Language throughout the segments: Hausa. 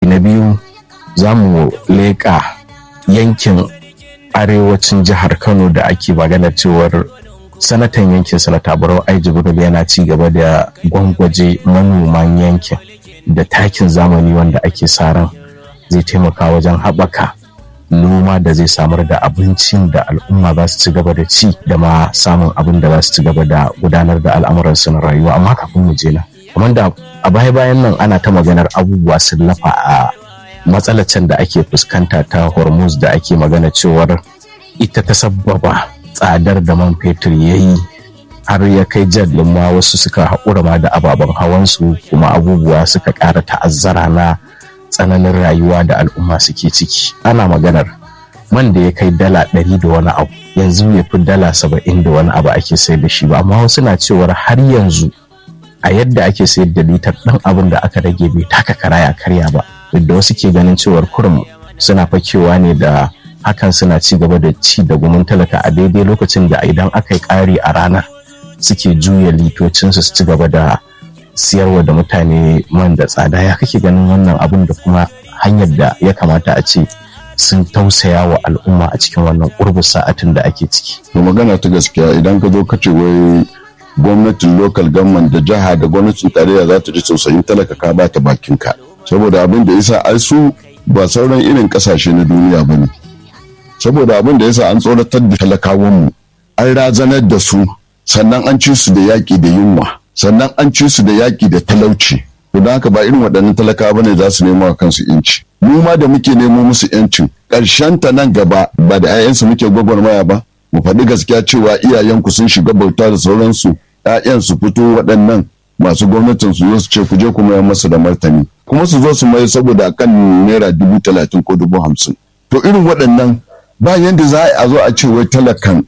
na biyu za mu leƙa yankin arewacin jihar kano da ake magana cewar sanatan yankin sanata barau ai jibril yana ci gaba da gwangwaje manoman yankin da takin zamani wanda ake sa ran zai taimaka wajen haɓaka noma da zai samar da abincin da al'umma za su ci gaba da ci da ma samun abin da za su ci gaba da gudanar da al'amuransu na rayuwa amma kafin mu je na kamar da a baya bayan nan ana ta maganar abubuwa sun lafa a matsalacin da ake fuskanta ta hormuz da ake magana cewar ita ta sabbaba tsadar da man fetur ya yi har ya kai jallin ma wasu suka haƙura ma da ababen hawansu kuma abubuwa suka ƙara ta'azzara na tsananin rayuwa da al'umma suke ciki ana maganar man da ya kai dala ɗari da wani abu yanzu ya fi dala saba'in da wani abu ake sayar da shi ba amma wasu na cewar har yanzu a yadda ake sayar da litar ɗan abin da aka rage bai taka karaya karya ba da wasu ke ganin cewar kurum suna fakewa ne da hakan suna ci gaba da ci da gumin talaka a daidai lokacin da idan aka yi ƙari a ranar suke juya litocinsu su ci gaba da siyarwa da mutane man da tsada ya kake ganin wannan abin da kuma hanyar da ya kamata a ce sun tausaya wa al'umma a cikin wannan ƙurbin sa'atin da ake ciki. To magana ta gaskiya idan ka zo ka ce wai gwamnatin local government da jiha da gwamnatin tarayya za ta ji tausayin talaka ka ba ta bakin ka. Saboda abin da yasa ai su ba sauran irin kasashe na duniya ba ne. Saboda abin da yasa an tsoratar da talakawanmu an razanar da su sannan an ci su da yaƙi da yunwa. sannan an ci su da yaƙi da talauci to don haka ba irin waɗannan talakawa bane za su nemo kansu yanci mu ma da muke nemo musu yancin ƙarshen ta nan gaba ba da 'ya'yansu muke gwagwarmaya ba mu faɗi gaskiya cewa iyayenku sun shiga bauta da sauransu 'ya'yan su fito waɗannan masu gwamnatin su zo su ce ku je ku mayar masu da martani kuma su zo su mai saboda akan naira dubu talatin ko dubu hamsin to irin waɗannan ba yanda za a zo a ce wai talakan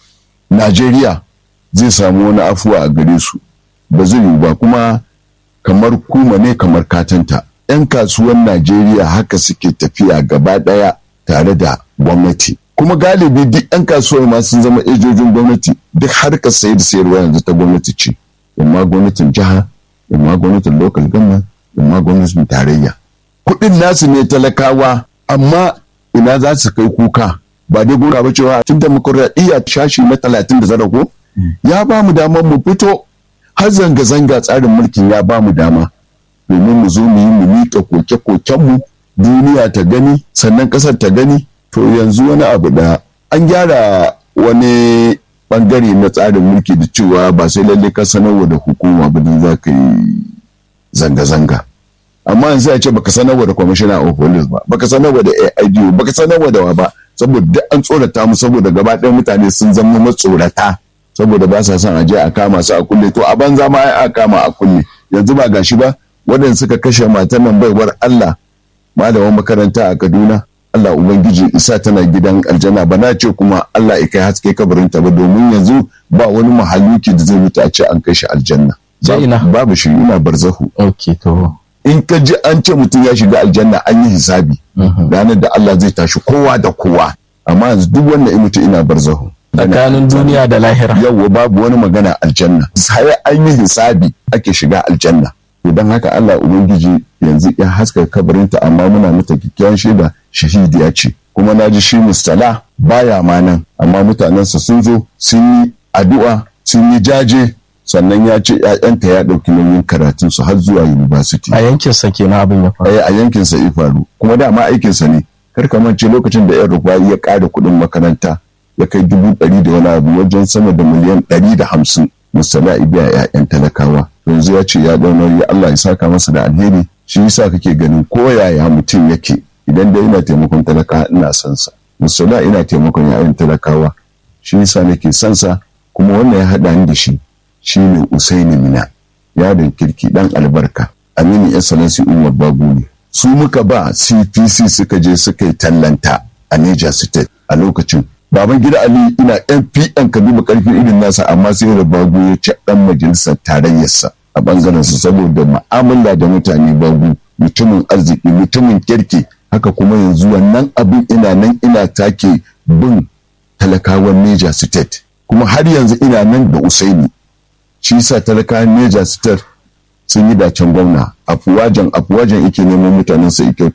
Najeriya zai samu wani afuwa a gare su ba zai yiwu ba kuma kamar kuma ne kamar katanta 'yan kasuwan najeriya haka suke tafiya gaba daya tare da gwamnati kuma galibi duk 'yan kasuwar ma sun zama ejojin gwamnati duk harkar sayar da sayarwa yanzu ta gwamnati ce imma gwamnatin jiha imma gwamnatin local government imma gwamnatin tarayya kuɗin nasu ne talakawa amma ina za su kai kuka ba dai gora ba cewa tun demokuraɗiyya shashi na talatin da zara ko ya ba mu damar mu fito har zanga-zanga tsarin mulkin ya ba mu dama domin mu zo mu yi mu miƙa koke-kokenmu duniya ta gani sannan ƙasar ta gani to yanzu wani abu da an gyara wani bangare na tsarin mulki da cewa ba sai lalle ka sanarwa da hukuma ba za ka yi zanga-zanga amma yanzu ya ce baka sanarwa da kwamishina of police ba baka sanarwa da AID baka sanarwa da wa ba saboda duk an tsorata mu saboda gaba ɗaya mutane sun zama matsorata saboda ba sa son a je a kama su a kulle to a banza ma a kama a kulle yanzu ba gashi ba waɗanda suka kashe matar nan baiwar Allah malaman makaranta a Kaduna Allah ubangiji isa tana gidan aljanna ba na ce kuma Allah ya kai haske kabarinta ba domin yanzu ba wani mahaluki da zai mutu a ce an kai shi aljanna babu shi ina barzahu okay to in ka ji an ce mutum ya shiga aljanna an yi hisabi ranar da Allah zai tashi kowa da kowa amma yanzu duk wanda ya mutu ina barzahu tsakanin duniya da lahira yawwa babu wani magana aljanna sai an yi hisabi ake shiga aljanna to don haka Allah ubangiji yanzu ya haska kabarinta amma muna mata kyakkyawan shaida shahidiya ce kuma na ji shi mustala baya ma nan amma mutanensa sun zo sun yi addu'a sun yi jaje sannan ya ce ‘ya'yanta ya ɗauki nauyin karatun su har zuwa university. A yankinsa kenan abin ya faru. A yankinsa ya faru kuma dama aikinsa ne kar ka mance lokacin da ‘yan rufayi ya ƙara kuɗin makaranta ya kai dubu ɗari da wani abu wajen sama da miliyan ɗari da hamsin musala ibiya ‘ya'yan talakawa yanzu ya ce ya ɗau nauyi Allah ya saka masa da alheri shi yasa kake ganin ko yaya mutum yake idan dai ina taimakon talakawa ina son sa musala ina taimakon ‘ya'yan talakawa shi yasa nake son sa kuma wannan ya haɗa ni da shi shi ne Usaini Mina yaron kirki dan albarka Aminu Excellency Umar Babu ne su muka ba CPC suka je suka yi tallanta a Niger State a lokacin baban gida Ali ina NPN ka duba karfin irin nasa amma sai da Babu ya ci dan majalisar tarayyarsa a bangaren su saboda mu'amala da mutane Babu mutumin arziki mutumin kirki haka kuma yanzu wannan abin ina nan ina take bin talakawan Niger State kuma har yanzu ina nan da Usaini shi sa talakawan Niger State sun yi dacen gwamna afuwajen afuwajen yake neman mutanen sa